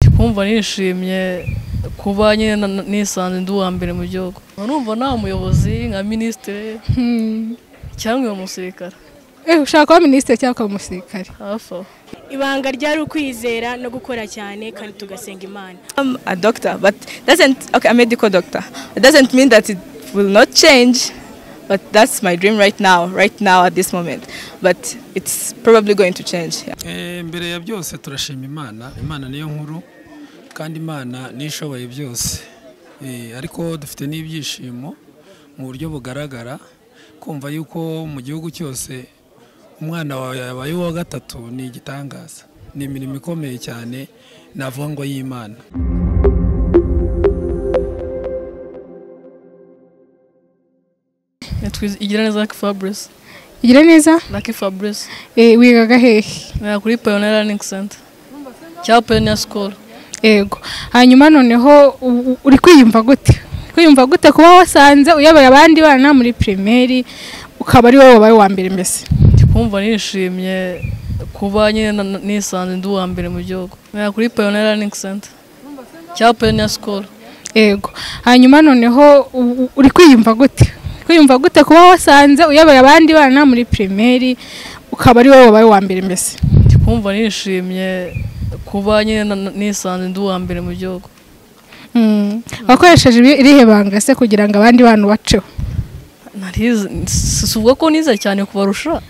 nkumva nishimye kuba nyine na- nisanze ndi uwa mbere mu gihugu numva nta muyobozi nka minisitiri cyangwa uyu musirikare Eh, ushaka kuba minisitiri cyangwa kuba umusirikare hafi aho ibanga ryari ukwizera no gukora cyane kandi tugasenga imana I'm a doctor, but doesn't okay, a medical doctor. It doesn't mean that it will not change, but that's my dream right now, right now at this moment. But it's probably going to change. yeah. Eh, mbere ya byose turashima imana imana niyo nkuru kandi imana niyo ishoboye byose Eh, ariko dufite n'ibyishimo mu buryo bugaragara kumva yuko mu gihugu cyose umwana wawe yabaye uwa gatatu ni igitangaza ni imirimo ikomeye cyane navuga ngo y'imana Nitwiz- igira neza Lucky Fabrice igira neza Lucky Fabrice eh, wigaga hehe nkaya kuri Pioneer Learning Center cyangwa Pioneer School yego hanyuma noneho u- u- uri kwiyumva gute Uri kwiyumva gute kuba wasanze uyoboye abandi bana muri pirimeri ukaba ari wowe wabaye uwa mbere mbese kumva nishimye kuba nyine na- na- nisanze ndi uwa mbere mu gihugu nkaya kuri Pioneer Learning Center cyangwa Pioneer School yego hanyuma noneho u- u- uri kwiyumva gute Uri kwiyumva gute kuba wasanze uyoboye abandi bana muri pirimeri ukaba ari wowe wabaye uwa mbere mbese kumva nishimye kuba nyine na- na- nisanze ndi uwa mbere mu gihugu Mm. wakoresheje ibi- irihe banga se kugira ngo abandi bantu baceho narize sivuga ko nize cyane kubarusha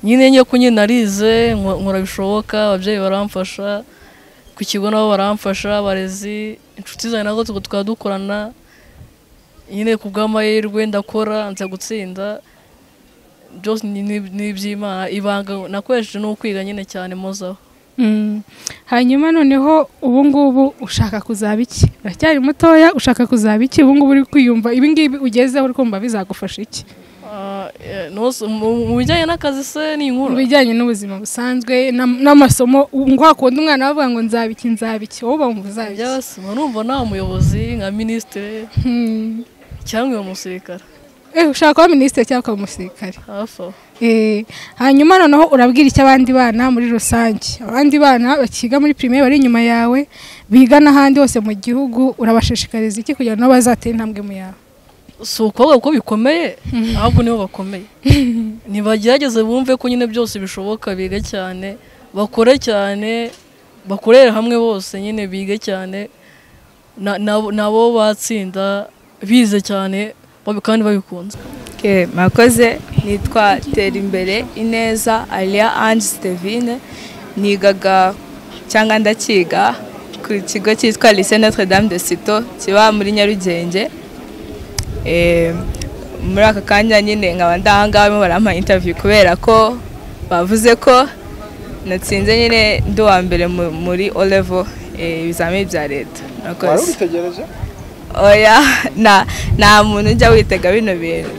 nyine ngiye ko nyine narize nko- nkora bishoboka ababyeyi baramfasha ku kigo nabo baramfasha abarezi inshuti zanjye nazo tuko- tukaba dukorana nyine ku bw'amahirwe ndakora nza gutsinda byose ni- ni ni iby'imana ibanga nakoresheje ni ukwiga nyine cyane mozaho Mm. hanyuma noneho ubu ngubu ushaka kuzaba iki uracyari mutoya ushaka kuzaba iki ubu ngubu uri kwiyumva ibi ngibi ugezeho uri kumva bizagufasha iki Ah, eh, nose- mu mu bijyanye n'akazi se ni mu inkuru bijyanye n'ubuzima busanzwe n'am- n'amasomo ngo hakunda umwana bavuga ngo nzaba iki nzaba iki wowe bumva uzaba iki byabasima numva nta muyobozi nka minisitiri Hmm. cyangwa uyu musirikare Eh, ushaka kuba minisitiri cyangwa kuba umusirikare hafi aho Eh, hanyuma noneho urabwira icyo abandi bana muri rusange abandi bana bakiga muri pirimeri bari inyuma yawe biga n'ahandi hose mu gihugu urabashishikariza iki kugira ngo nabo bazatera intambwe mu yawe si ukuvuga ko bikomeye ahubwo nibo bakomeye ntibagerageze bumve ko nyine byose bishoboka bige cyane bakore cyane bakorere hamwe bose nyine bige cyane na- na- nabo batsinda bize cyane babi- kandi babikunze Okay, mwakoze nitwa Terimbere Ineza Alia Ange Stevine nigaga cyangwa ndakiga ku kigo cyitwa Lycée Notre Dame de Cito kiba muri Nyarugenge Eh, muri aka kanya nyine nkaba ndahangaha barimo barampa interview kubera ko bavuze ko natsinze nyine ndi uwa mbere mu- muri O level eh, ibizamini bya leta mwakoze oya na nta muntu ujya witega bino bintu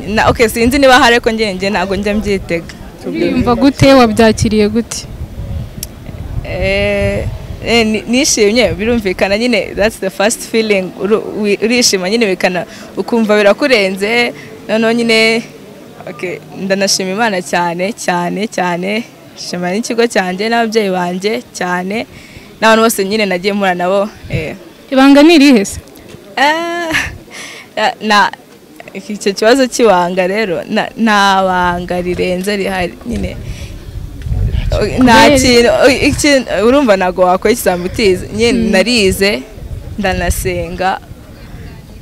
na okay sinzi niba hari ariko njye njye ntabwo njya mbyitega uriyumva gute wabyakiriye gute Eh, eh, ni- nishimye birumvikana nyine that's the first feeling uru- wi- urishima nyine bikana ukumva birakurenze noneho nyine okay, ndanashima imana cyane cyane cyane shima n'ikigo cyanjye n'ababyeyi banjye cyane n'abantu bose nyine nagiye mpura nabo eh, ibanga ni irihe se Eh, na icyo kibazo cy'ibanga rero na- nta banga rirenze rihari nyine nta Kubera- kintu iki- urumva ntabwo wakora ikisambo utize nyine narize ndanasenga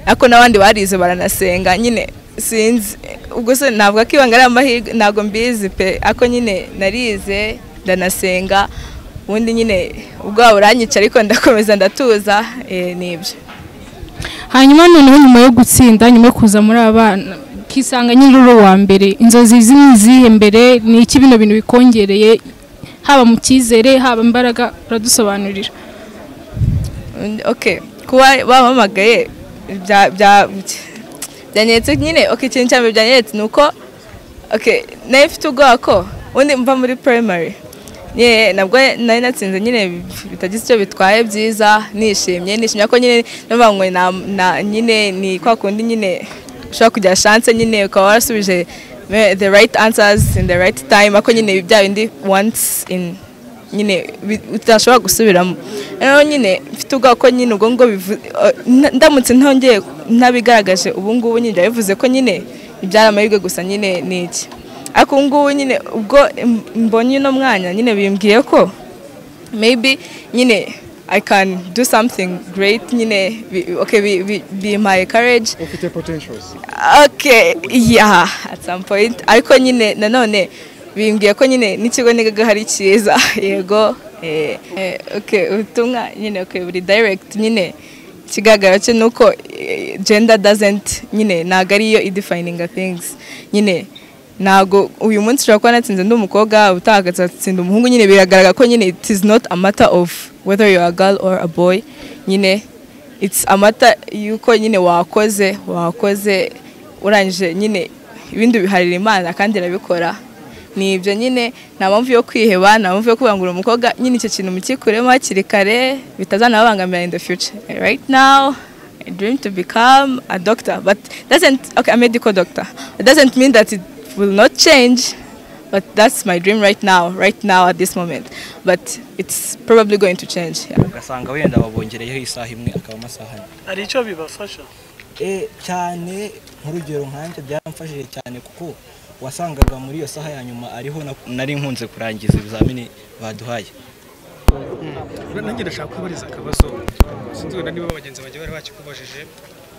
ariko n'abandi barize baranasenga nyine sinzi ubwo se navuga ko ibanga ari amahirwe ntabwo mbizi pe ariko nyine narize ndanasenga ubundi nyine ubwoba buranyica ariko ndakomeza ndatuza eh, nibyo hanyuma noneho nyuma yo gutsinda nyuma yo kuza muri abana ukisanga nyine uri uwa mbere inzozi zi- ni izihe mbere ni iki bino bintu bikongereye haba mu cyizere haba imbaraga uradusobanurira Mm, okay kuba bampamagaye bya bya byanyeretse nyine okay ikintu cya mbere byanyeretse ni uko okay nayo mfite ubwoba ko ubundi mva muri primary nyine nabwo nari natsinze nyine bitagize icyo bitwaye byiza nishimye nishimye ko nyine numva ngo na- na- nyine ni kwa kundi nyine ushobora kugira chance nyine ukaba warasubije eh, the right answers in the right time ako nyine bya bindi once in nyine bi- utashobora gusubiramo rero nyine mfite ubwoba ko nyine ubwo ngo bivu- eh, nda- ndamutse ntongeye ntabigaragaje ubu ngubu nyine byaba bivuze ko nyine ibyari amahirwe gusa nyine ni iki ariko ubu ngubu nyine ubwo m- mbonye uno mwanya nyine bimbwiye ko maybe nyine I can do something great nyine bi- okay bi- bi- bimpaye courage ufite potentials okay yeah at some point ariko nyine nanone bimbwiye ko nyine n'ikigo nigaga hari cyiza yego eh, eh, okay ubutumwa nyine okay buri direct nyine ikigaragara cyo ni uko eh, gender doesn't nyine ntabwo ariyo idefininga things nyine ntabwo uyu munsi ushobora kuba natsinze ndi umukobwa ubutaha agatsinda umuhungu nyine biragaragara ko nyine it is not a matter of whether you are a girl or a boy nyine it's amata yuko nyine wakoze wakoze urangije nyine ibindi biharira imana kandi irabikora ni ibyo nyine nta mpamvu yo kwiheba nta mpamvu yo kubangura umukobwa nyine icyo kintu mukikuremo hakiri kare bitazanababangamira in the future right now I dream to become a doctor but doesn't okay a medical doctor it doesn't mean that it will not change but that's my dream right now right now at this moment but it's probably going to change yeah. ugasanga wenda babongereyeho isaha imwe akaba amasaha ane hari icyo bibafasha Eh, cyane nk'urugero nkanjye byaramfashije cyane kuko wasangaga muri iyo saha ya nyuma ariho na- nari nkunze kurangiza ibizamini baduhaye nanjye ndashaka kubariza akabazo sinzi wenda niba bagenzi banjye bari bakikubajije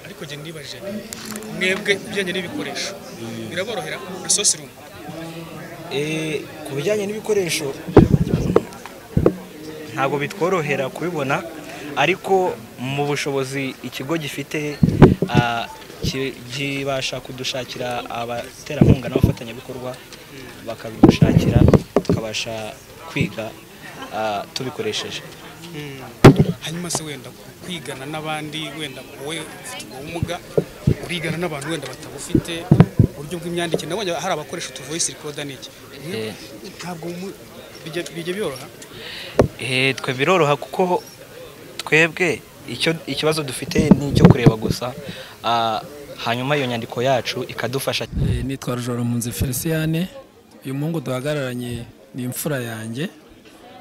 ariko njye nibajije nti, mwebwe ibijyanye n'ibikoresho biraborohera na sosirumu Eh, ku bijyanye n'ibikoresho ntabwo bitworohera kubibona ariko mu bushobozi ikigo gifite ah, ki- kibasha kudushakira abaterankunga n'abafatanyabikorwa bakabidushakira tukabasha kwiga ah, tubikoresheje hanyuma se wenda kwigana n'abandi wenda wowe ufite ubumuga urigana n'abantu wenda batabufite uburyo bw'imyandikire nabonye hari abakoresha utuvoyisi rikoda n'iki Eh. ntabwo mu- bijya- bijya byoroha Eh, twe biroroha kuko twebwe icyo ikibazo dufite ni icyo kureba gusa Ah, hanyuma iyo nyandiko yacu ikadufasha Eh, nitwa Rujorampunzi Feliciane uyu muhungu duhagararanye ni imfura yanjye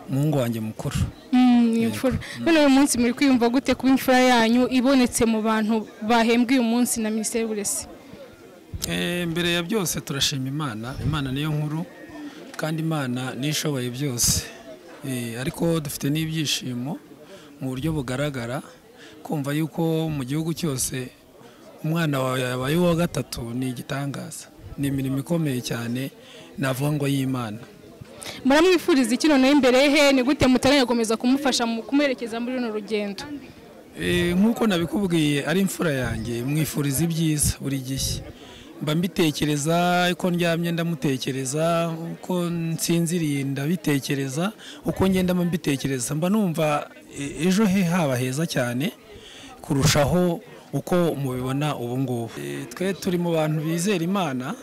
umuhungu wanjye mukuru Mm, ni imfura none uyu munsi muri kwiyumva gute kuba imfura yanyu ibonetse mu bantu bahembwe uyu munsi na minisiteri y'uburezi Eh, mbere ya byose turashima imana imana niyo nkuru kandi imana niyo ishoboye byose Eh, ariko dufite n'ibyishimo mu buryo bugaragara kumva yuko mu gihugu cyose umwana wawe yabaye uwa gatatu ni igitangaza ni imirimo ikomeye cyane navuga ngo y'imana muramwifuriza iki noneho imbere he ni gute mutarayakomeza kumufasha mu kumuherekeza muri runo rugendo Eh, nk'uko nabikubwiye ari imfura yanjye mwifuriza ibyiza buri gihe mba mbitekereza uko ndyamye ndamutekereza uko nsinziriye ndabitekereza uko ngenda mba mbitekereza mba numva e- ejo he haba heza cyane kurushaho uko mubibona ubu ngubu Eh, twe turi mu bantu bizera imana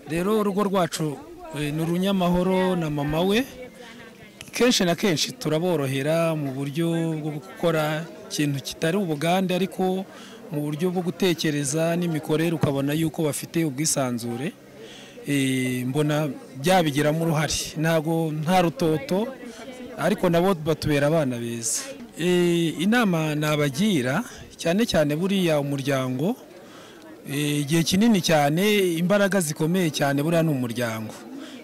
rero urugo rwacu eh, ni urunyamahoro na mama we kenshi na kenshi turaborohera mu buryo bwo gukora ikintu kitari ubugande ariko mu buryo bwo gutekereza n'imikorere ukabona yuko bafite ubwisanzure Eh, mbona byabigiramo uruhare ntabwo nta rutoto ariko nabo batubera abana beza Eh, inama nabagira cyane cyane buriya umuryango Eh, igihe kinini cyane imbaraga zikomeye cyane buriya ni umuryango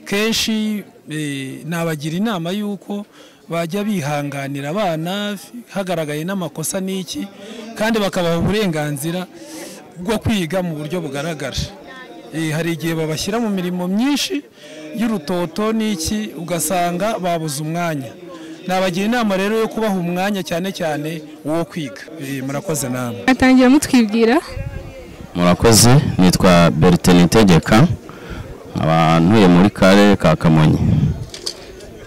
kenshi eh, nabagira inama y'uko bajya bihanganira abana hagaragaye n'amakosa n'iki kandi bakabaha uburenganzira bwo kwiga mu buryo bugaragara Eh, hari igihe babashyira mu mirimo myinshi y'urutoto n'iki ugasanga babuze umwanya nabagira inama rero yo kubaha umwanya cyane cyane uwo kwiga Eh, murakoze namwe atangira mutwibwira murakoze nitwa bertin itegeka nkaba ntuye muri karere ka kamonyi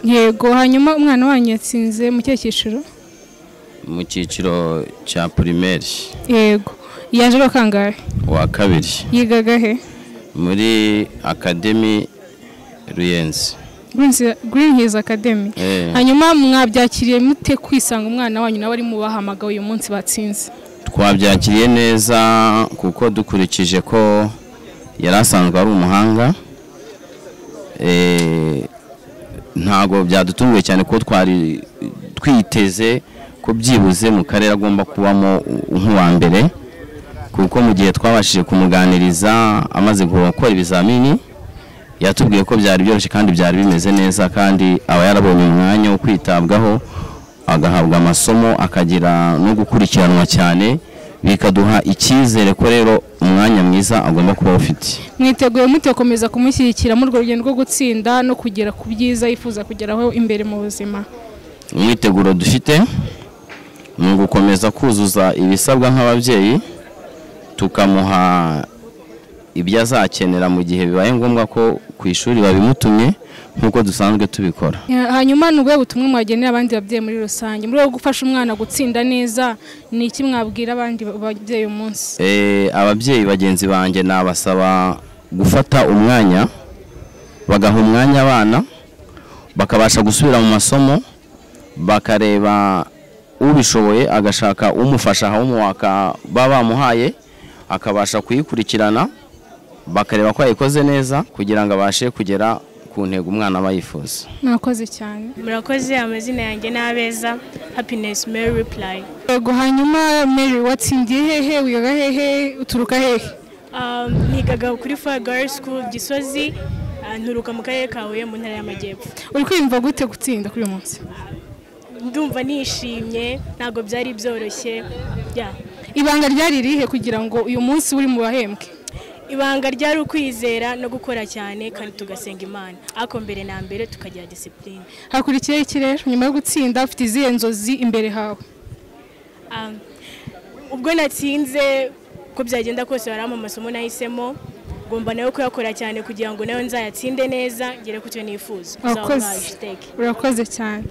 yego hanyuma umwana wanyu yatsinze mu kihe cyiciro mu cyiciro cya pirimeri yego yaje ari uwa kangahe wa kabiri yigaga he muri akademi ruyenzi green hills academy Eh, hanyuma mwabyakiriye mute kwisanga umwana wanyu nawe ari mu bahamagawe uyu munsi batsinze twabyakiriye neza kuko dukurikije ko yari asanzwe ari umuhanga Eh, ntabwo byadutunguye cyane kuko twari twiteze ko byibuze mu karere agomba kubamo nk'uwa mbere kuko mu gihe twabashije kumuganiriza amaze gukora ibizamini yatubwiye ko byari byoroshye kandi byari bimeze neza kandi aba yarabonye umwanya wo kwitabwaho agahabwa amasomo akagira no gukurikiranwa cyane bikaduha icyizere ko rero umwanya mwiza agomba kuba awufite mwiteguye mutekomeza kumushyigikira muri urwo rugendo rwo gutsinda no kugera ku byiza yifuza kugeraho imbere mu buzima umwiteguro dufite ni ugukomeza kuzuza ibisabwa nk'ababyeyi tukamuha ibyo azakenera mu gihe bibaye ngombwa ko ku ishuri babimutumye nk'uko dusanzwe tubikora Ya, hanyuma ni ubuhe butumwa mwagenera abandi babyeyi muri rusange muri rwo gufasha umwana gutsinda neza ni iki mwabwira abandi ba- babyeyi uyu munsi Eh, ababyeyi bagenzi banjye nabasaba gufata umwanya bagaha umwanya abana bakabasha gusubira mu masomo bakareba ubishoboye agashaka umufasha homework baba bamuhaye akabasha kuyikurikirana bakareba ko yayikoze neza kugira ngo abashe kugera ku ntego umwana aba yifuza mwakoze cyane murakoze amazina yanjye ni abeza happiness mary reply yego hanyuma mary watsindiye hehe wiga hehe uturuka hehe Um, nigaga kuri fire girls school gisozi uh, nturuka mu karere ka huye mu ntara y'amajyepfo uri kwiyumva gute gutsinda kuri uyu munsi ndumva nishimye ntabwo byari byoroshye yeah. ibanga ryari irihe kugira ngo uyu munsi uri mu bahembwe ibanga ryari ukwizera no gukora cyane kandi tugasenga imana ariko mbere na mbere tukagira disipurine hakurikiyeho iki rero nyuma yo gutsinda ufite izihe nzozi imbere hawe Um, ubwo natsinze uko byagenda kose hari amasomo nahisemo ngomba nayo kuyakora cyane kugira ngo nayo nzayatsinde neza ngere ku cyo nifuza Urakoze. Uzaba umwajiteke. urakoze cyane